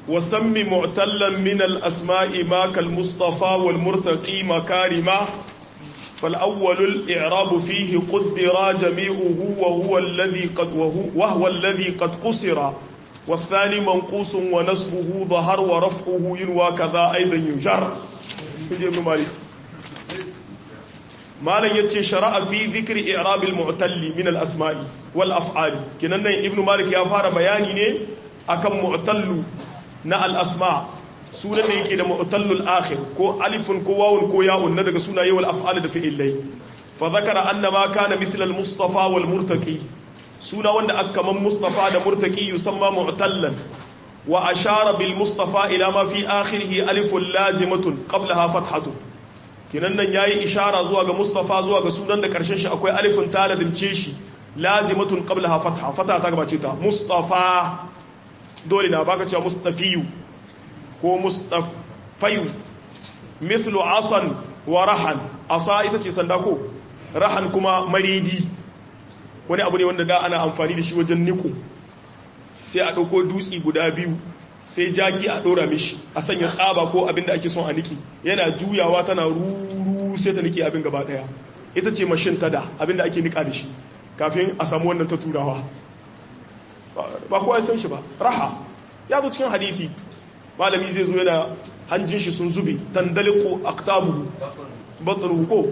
وسم معتلا من الأسماء ما كالمصطفى والمرتقي مكارما فالأول الإعراب فيه قدر جميعه وهو الذي قد وهو, وهو الذي قد قصر والثاني منقوص ونصبه ظهر ورفعه ينوى كذا أيضا يجر ابن مالك malam yace shara'a fi dhikri i'rab al-mu'talli min al-asma'i wal af'ali kinan nan ibnu malik ya fara bayani ne akan mu'tallu na al-asma sunan da yake da mu'tallul akhir ko alifun ko wawun ko ya'un na daga sunaye wal af'ali da fi'ilai fa zakara anna ma kana mithla al-mustafa wal murtaqi suna wanda aka kaman mustafa da murtaqi yusamma mu'tallan wa ashara bil mustafa ila ma fi akhirih alifun lazimatun qablaha fathatun kinan nan yayi ishara zuwa ga Mustafa zuwa ga sunan da karshen shi akwai alifin taladince shi lazimatun qablaha fatha fatha ta gabace ta Mustafa dole na baka cewa Mustafiyu ko Mustafayu mithlu asan wa rahan asa ita ce sanda ko rahan kuma maridi wani abu ne wanda da ana amfani da shi wajen niku sai a dauko dutsi guda biyu sai jaki a ɗora mishi a sanya tsaba ko abin da ake son a niki yana juyawa tana ruru sai ta niki abin gaba ɗaya ita ce mashin tada abin da ake nika da shi kafin a samu wannan ta turawa ba kowa ya san shi ba raha ya zo cikin hadithi malami zai zo yana hanjin shi sun zube tandaliku aktabu batsaru ko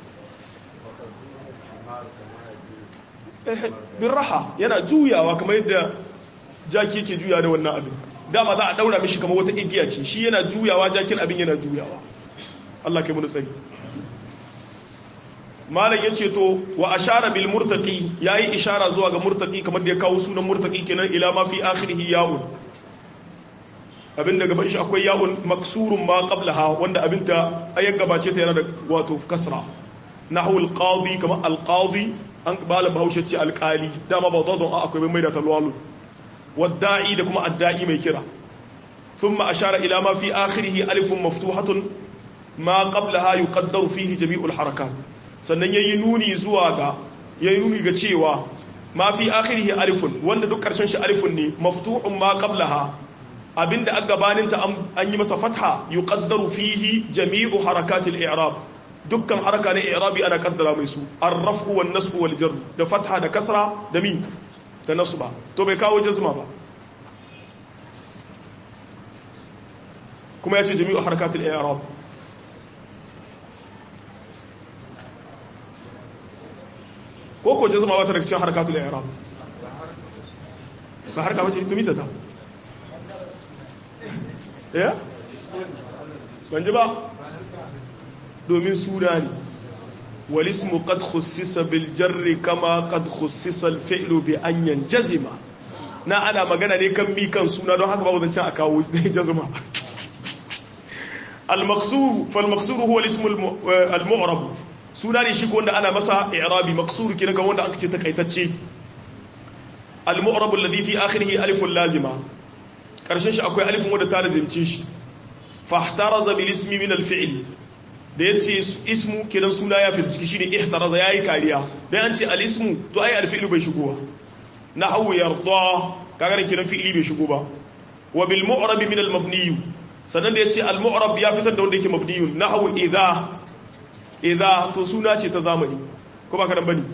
bin raha yana juyawa kamar yadda jaki yake juya da wannan abin dama za a daura mishi kamar wata igiya ce shi yana juyawa jakin abin yana juyawa Allah kai mun tsari malam yace to wa ashara bil murtaqi yayi ishara zuwa ga murtaqi kamar da ya kawo sunan murtaqi kenan ila ma fi akhirih ya'un abin da gaban shi akwai ya'un maksurun ma qablaha wanda abin ta ayan gabace ta yana da wato kasra nahwu al qadi kamar al qadi an bala bahaushe ce alqali dama ba zadon akwai mai da talwalun والداعي da kuma adda'i mai kira thumma ashara ila ma fi akhirih alifun maftuhatun ma qablaha yuqaddaru fihi jami'ul harakat sannan yayi nuni zuwa ga yayi nuni ga cewa ma fi akhirih alifun wanda duk karshen shi alifun ne maftuhun ma qablaha abinda a gabanin ta an yi masa fatha yuqaddaru fihi jami'u harakatil i'rab dukkan haraka na i'rabi ana kaddara mai su ar-raf'u wan nasbu wal jar da fatha da kasra da mi da nasu ba to bai kawo jazma ba kuma ya ce jami'u harkatul i'rab ko ko jazma ba ta daga cikin harkatul i'rab ba harka bace to mita ta eh ban ji ba domin suna ne والاسم قد خصص بالجر كما قد خصص الفعل بأن ينجزم na ana magana ne kan mi kan suna don haka babu zancen a kawo jazma al-maqsur fal maqsur huwa al-ism al-mu'rab suna ne shi ko wanda ana masa i'rabi maqsur kina kan wanda aka ce takaitacce al-mu'rab alladhi fi akhirih alif lazima karshen shi akwai alifin wanda ta lazimce shi fahtaraza bil ismi min al-fi'l da ya ce ismu kiran suna ya fita ciki shine ihtaraza yayi kariya dan an ce al-ismu to ai al-fi'lu bai shigo ba nahwu yarda kaga ne kiran fi'ili bai shigo ba wa bil mu'rab min al-mabni sannan da yace al-mu'rab ya fitar da wanda yake mabni nahwu idha idha to suna ce ta zamani ko ba kadan bane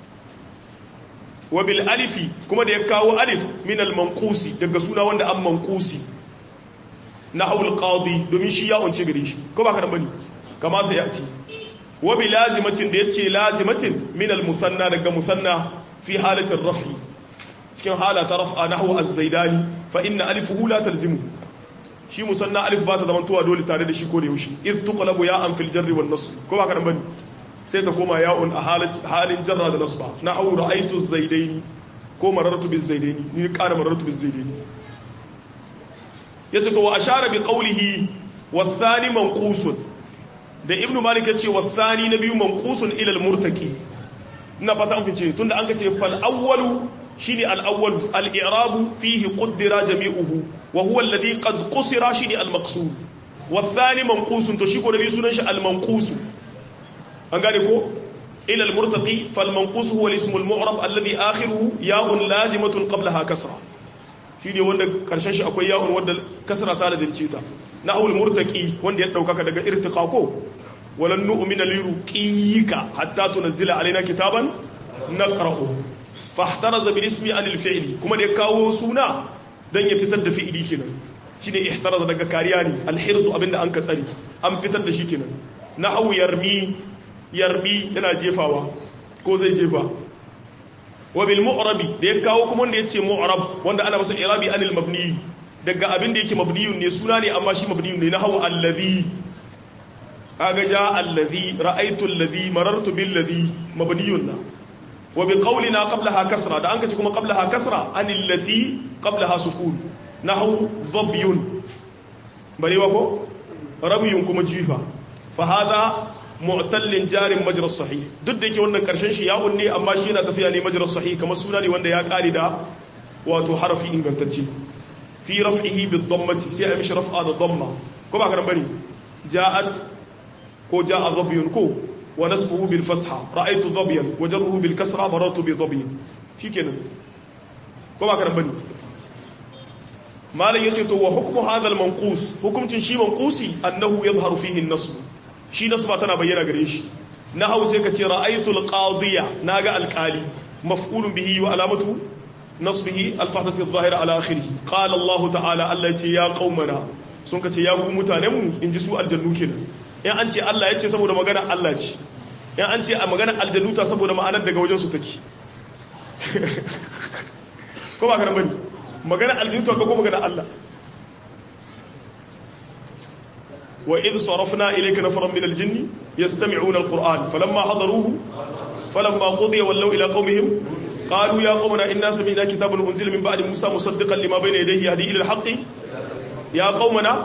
wa bil alifi kuma da ya kawo alif min al-manqusi daga suna wanda an manqusi nahwu al-qadi domin shi ya unce gare shi ko ba kadan bane kama sai yati wa bi lazimatin da yace lazimatin min al musanna daga musanna fi halatin rafi cikin halata raf'a nahwu az-zaidani fa inna alifuhu la talzimu shi musanna alif ba ta zaman tuwa dole tare da shi ko da yaushe iz tuqlabu ya an fil jarri wan nasb ko ba ka bane sai ta koma ya'un a halin jarra da nasba nahwu ra'aytu az-zaidaini ko marartu biz-zaidaini ni ƙara marartu biz-zaidaini yace to wa ashara bi qawlihi والثاني منقوص da ibn malik ya ce wasani na biyu manqusun ila al-murtaqi ina fata an fice tunda an kace fal awwalu shine al awwal al i'rab fihi qaddara jami'uhu wa huwa alladhi qad qusira shine al maqsud wasani manqusun to shi ko nabi sunan shi al manqus an gane ko ila al murtaqi fal manqus huwa al ism al mu'rab alladhi akhiruhu ya'un lazimatun qablaha kasra shine wanda karshen shi akwai ya'un wanda kasra ta lazimce ta nahul murtaqi wanda ya daukaka daga irtiqa ko walan nu'mina liruqika hatta tunzila alaina kitaban naqra'u fahtaraza bil ismi anil fi'li kuma da ya kawo suna dan ya fitar da fi'ili kenan shine ihtaraza daga kariya ne alhirzu abinda an ka tsari an fitar da shi kenan nahwu yarmi yarmi yana jefawa ko zai jefa wa bil mu'rabi da ya kawo kuma wanda yace mu'rab wanda ana masa irabi anil mabni daga abin da yake mabniyun ne suna ne amma shi mabniyun ne nahwu allazi kaga ja allazi ra'aytu allazi marartu bil ladhi mabniyun na wa bi qawlina qablaha kasra da an kace kuma qablaha kasra anil lati qablaha sukun nahwu dhabyun barewa ko ramyun kuma jifa fa hada mu'tallin jarin majra sahih duk da yake wannan karshen shi ya unne amma shi yana tafiya ne majra sahih kamar suna ne wanda ya kare da wato harafi ingantacce fi raf'ihi bid dammati sai a mishi raf'a da damma ko ba karan bane ja'at ko ja'a dhabyun ko wa nasbuhu bil fatha ra'aytu dhabyan wa jarruhu bil kasra marartu bi dhabyin shikenan ko ba karan bane malam yace to wa hukmu hadha al manqus hukumcin shi manqusi annahu yadhharu fihi an-nasb shi nasba tana bayyana gare shi na hau sai ka ce ra'aytul qadiya naga alqali maf'ulun bihi wa alamatu nasbihi al-fathatu adh-dhahira ala akhirih qala Allah ta'ala Allah ce ya qaumana sun ka ce ya ku mutanen mu inji su aljannu kenan in an ce Allah ya ce saboda magana Allah ce in an ce a magana aljannu ta saboda ma'anar daga wajen su take ko ba kana bane magana aljannu ta ko magana Allah وإذ صرفنا إليك نفرا من الجن يستمعون القرآن فلما حضروه فلما قضي ولوا إلى قومهم قالوا يا قومنا إنا سمعنا كتابا أنزل من بعد موسى مصدقا لما بين يديه يهدي إلى الحق يا قومنا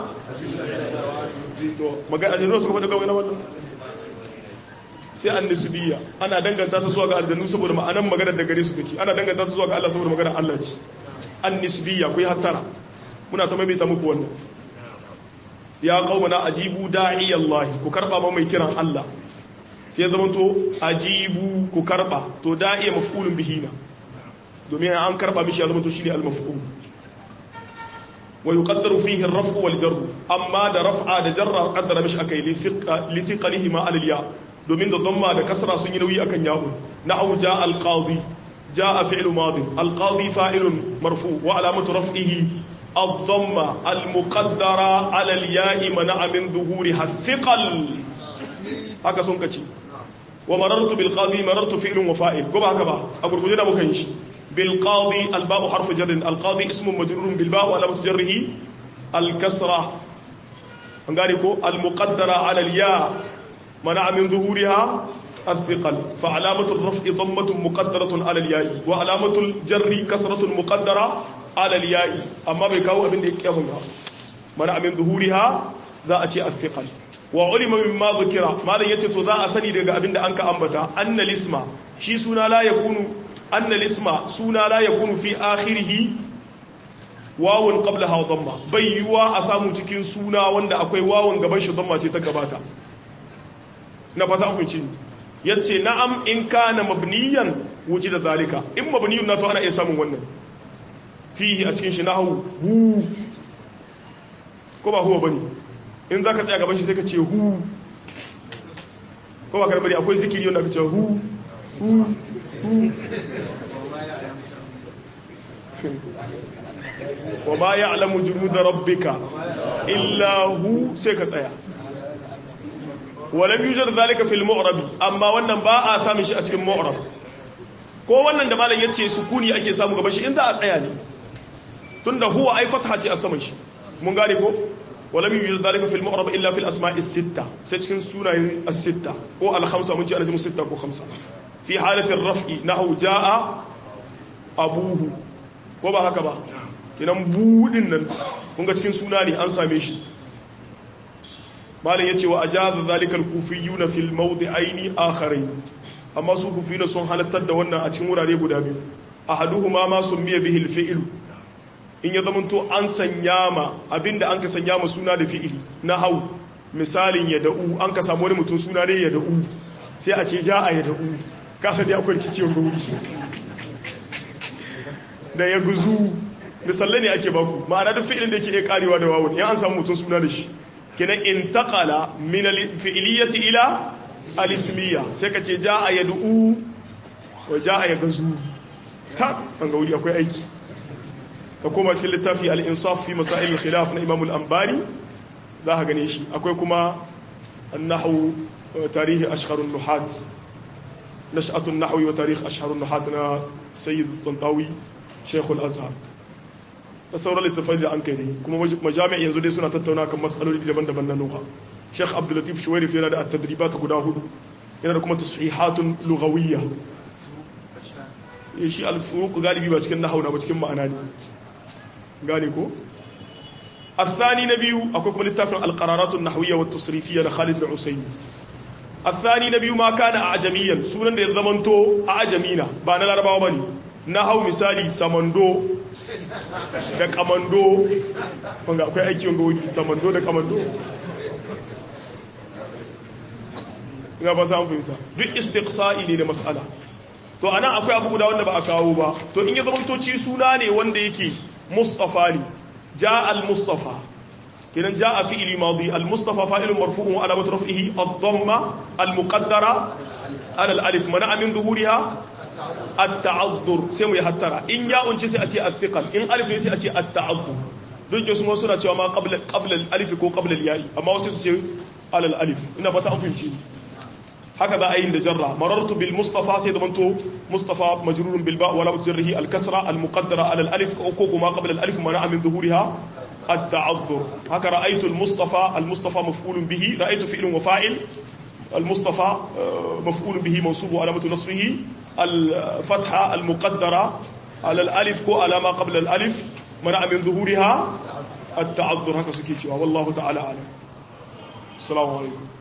sai an nisbiya ana danganta ta zuwa ga aljannu saboda ma'anan magana da gare su take ana danganta ta zuwa ga Allah saboda magana Allah ce an nisbiya ku yi hattara muna ta maimaita muku wannan ya qaumana ajibu da'i Allah ku karba ba mai kiran Allah sai ya zamanto ajibu ku karba to da'i maf'ulun bihi na domin an karba mishi ya zamanto shine al-maf'ul wa yuqaddaru fihi ar-raf'u wal jarr amma da raf'a da jarra qaddara mishi akai li thiqalihi ma al-ya domin da dhamma da kasra sun yi nauyi akan ya'un na'u ja al-qadi jaa fi'lu madi al-qadi fa'ilun marfu wa alamatu raf'ihi الضمة المقدرة على الياء منع من ظهورها الثقل haka sun kace wa marartu bil qadi marartu fi'lun wa fa'il ko ba haka ba a gurguje da muka yi shi bil qadi al ba'u harfu jar al qadi ismun majrurun bil ba'u alamatu jarrihi al kasra an gane ko al muqaddara ala al ya منع من ظهورها الثقل فعلامة الرفع ضمة مقدرة على الياء وعلامة الجر كسرة مقدرة على الياء أما بكاو أبن يكيبنا منع من ظهورها ذا أتي الثقل وعلم مما ذكر ما لا يتتو ذا أسني دقى أبن أنك أنبتا أن الاسم شي سونا لا يكون أن الاسم سونا لا يكون في آخره wawon qabla ha dhamma bai yiwa a samu cikin suna wanda akwai wawon gaban shi dhamma ce ta gabata na fata hukunci yace na'am in kana mabniyan da zalika in mabniyun na to ana iya samun wannan fihi a cikin shi nahwu hu ko ba huwa bane in zaka tsaya gaban shi sai ka ce hu ko ba karbari akwai zikiri wanda ka ce hu hu hu wa ma ya'lamu junuda rabbika illa hu sai ka tsaya walam yujad zalika fil mu'rab amma wannan ba a samun shi a cikin mu'rab ko wannan da malam yace sukuni ake samu gaban shi inda a tsaya ne tunda huwa ai fatha ce a saman shi mun gane ko walam yujad zalika fil mu'rab illa fil asma'i sitta sai cikin sunayen as-sitta ko al-khamsa mun ce ana jimu sitta ko khamsa fi halati ar-raf'i nahu jaa abuhu ko ba haka ba kinan budin nan kun ga cikin suna ne an same shi malin yace wa ajaza zalikal kufiyuna fil mawdi'aini akharain amma su kufiyuna sun halattar da wannan a cikin wurare guda biyu ahaduhuma ma summiya bihi al fi'l in ya zamanto an sanya ma abinda an ka sanya ma suna da fi'ili na hau misalin ya da'u an ka samu wani mutum suna ne ya da'u sai a ce ja'a ya da'u kasa dai akwai rikiciyar wuri da ya guzu misalai ne ake baku ma'ana duk fi'ilin da yake iya karewa da wawun ya an samu mutum suna da shi kenan intaqala min al-fi'liyati ila al-ismiyya sai ka ce jaa yad'u wa jaa yagzu ta an ga wuri akwai aiki ka koma cikin littafi al-insaf fi masail al-khilaf na imam al-anbari za ka gane shi akwai kuma an-nahwu tarihi ashhar an-nuhat nash'atu an-nahwi wa tarikh ashhar an-nuhat na sayyid tantawi shaykh al-azhar da sauran littafai da an kai ne kuma majami'a yanzu dai suna tattauna kan matsaloli daban-daban na nuha sheikh abdulatif shuwairif yana da at-tadribat guda hudu yana da kuma tashihatun lughawiyya shi al-furuq galibi ba cikin nahwu na ba cikin ma'ana ne gane ko الثاني نبي أكوكم للتافع القرارات النحوية والتصريفية لخالد العسيمي الثاني نبي ما كان أعجميا سونا دي زمنتو أعجمينا بانا الأربعة بني نحو مثالي سمندو da kamando wanda akwai aiki wanga wani samando da kamando ina ba za mu fahimta duk istiqsa'i ne da mas'ala to anan akwai abu guda wanda ba a kawo ba to in ya zama toci suna ne wanda yake mustafa ne ja al-mustafa kenan ja a fi'ili madi al-mustafa fa'ilun marfu'un wa alamatu raf'ihi ad-damma al-muqaddara ala al-alif mana min zuhuriha at-ta'azzur sai mu yi hattara in ya unci sai a ce al-thiqal in alif ne sai a ce at-ta'azzur duk da su suna cewa ma qabla qabla al-alif ko qabla al-ya'i amma wasu su ce ala al-alif ina fata an fahimci haka za a yi da jarra marartu bil mustafa sai da manto mustafa majrurun bil ba wala mutajarrihi al-kasra al-muqaddara ala al-alif ko kuma qabla al-alif mana min zuhuriha التعذر هكا رأيت المصطفى المصطفى مفعول به رأيت فعل وفاعل المصطفى مفعول به منصوب علامة نصبه الفتحة المقدرة على الألف كو على ما قبل الألف منع من ظهورها التعذر هكذا سكيتشوا والله تعالى أعلم السلام عليكم